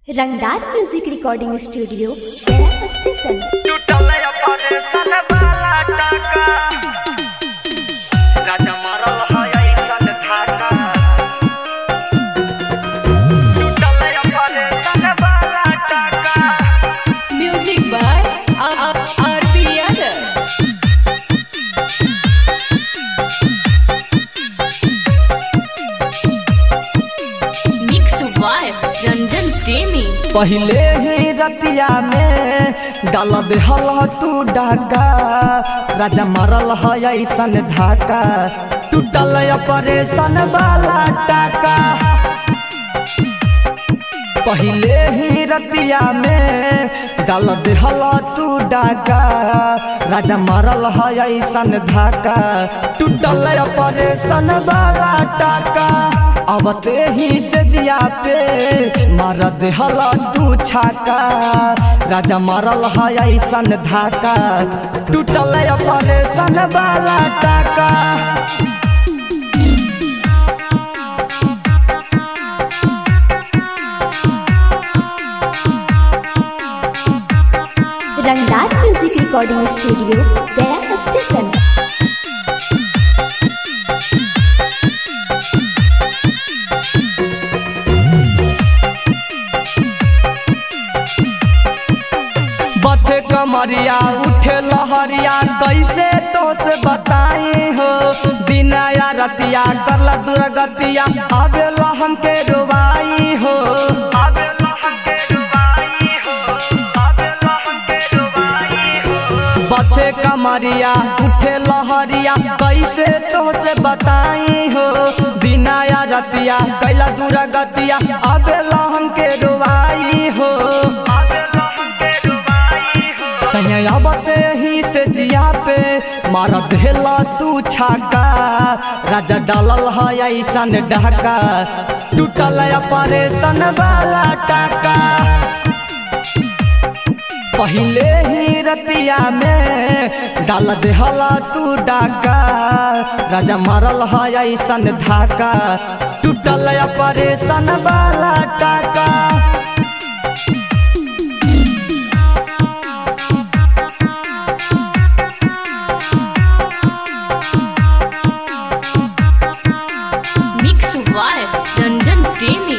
रंगदार music recording studio Gaya station टूटले अपने सन वाला टाका राजा मरल है ऐसन धाका टूटले अपने सन वाला टाका Music by R.P. Yadav. Mix by Ranjan Premi. पहिले ही रतिया में डाल देहल तू डाका राजा मरल है ऐसन धाका टूटल ऑपरेशन वाला टाका पहिले ही रतिया में डाल देहल तू डाका राजा मरल है ऐसन धाका टूटल ऑपरेशन वाला टाका अब ते ही से जिया पे मार देहल तू छाका राजा मरल है ऐसन धाका टूटल ऑपरेशन वाला टाका Rangdar music recording studio Gaya station बथे कमरिया उठे लहरिया कैसे तो से बताई हो दिना या रतिया करला दुर्गतिया आवे लहम के रुबाई हो आवे लहन के डुबाई हो आवे लहन के डुबाई हो बथे कमरिया उठे लहरिया कैसे तो से बताई हो दिना या रतिया कैला दुर्गतिया आवे लहम के रुबाई हो आवे लहन के डुबाई हो सैया बते ही से जिया पे मार देला तू छाका राजा डालल है ऐसन डहका टूटल ऑपरेशन वाला टाका पहिले ही रतिया में डाल देहला तू डाका राजा मारल है ऐसन धाका टूटल ऑपरेशन वाला टाका Mix by Ranjan Premi.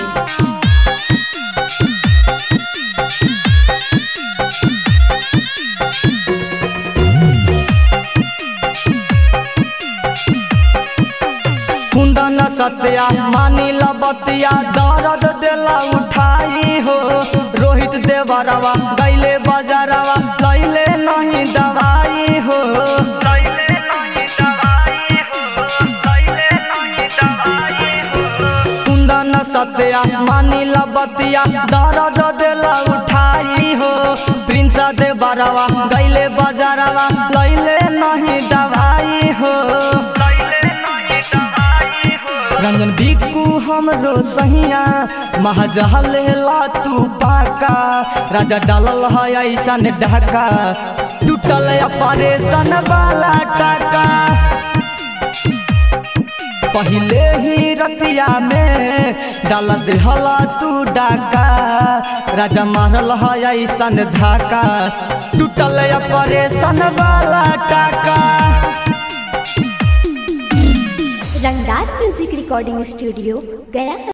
कुंदन सत्या मानी लबतिया दर्द देला उठाई हो रोहित देवरवा गैले बजारवा लैले नहीं दवाई हो लैले नहीं दवाई हो लैले नहीं दवाई हो कुंदन सत्या मानी लबतिया दर्द देला उठाई हो प्रिंस देवरवा गैले बजारवा लैले नहीं दवाई हो लैले नहीं दवाई हो रंजन बिकू हमरो सहिया महजहल ला तू पाका राजा डालल है ऐसन ढाका टूटल ऑपरेशन वाला टाका पहिले ही रतिया में डाल देहला तू डाका राजा मारल है ऐसन धाका टूटल ऑपरेशन वाला टाका रंगदार म्यूजिक रिकॉर्डिंग स्टूडियो गया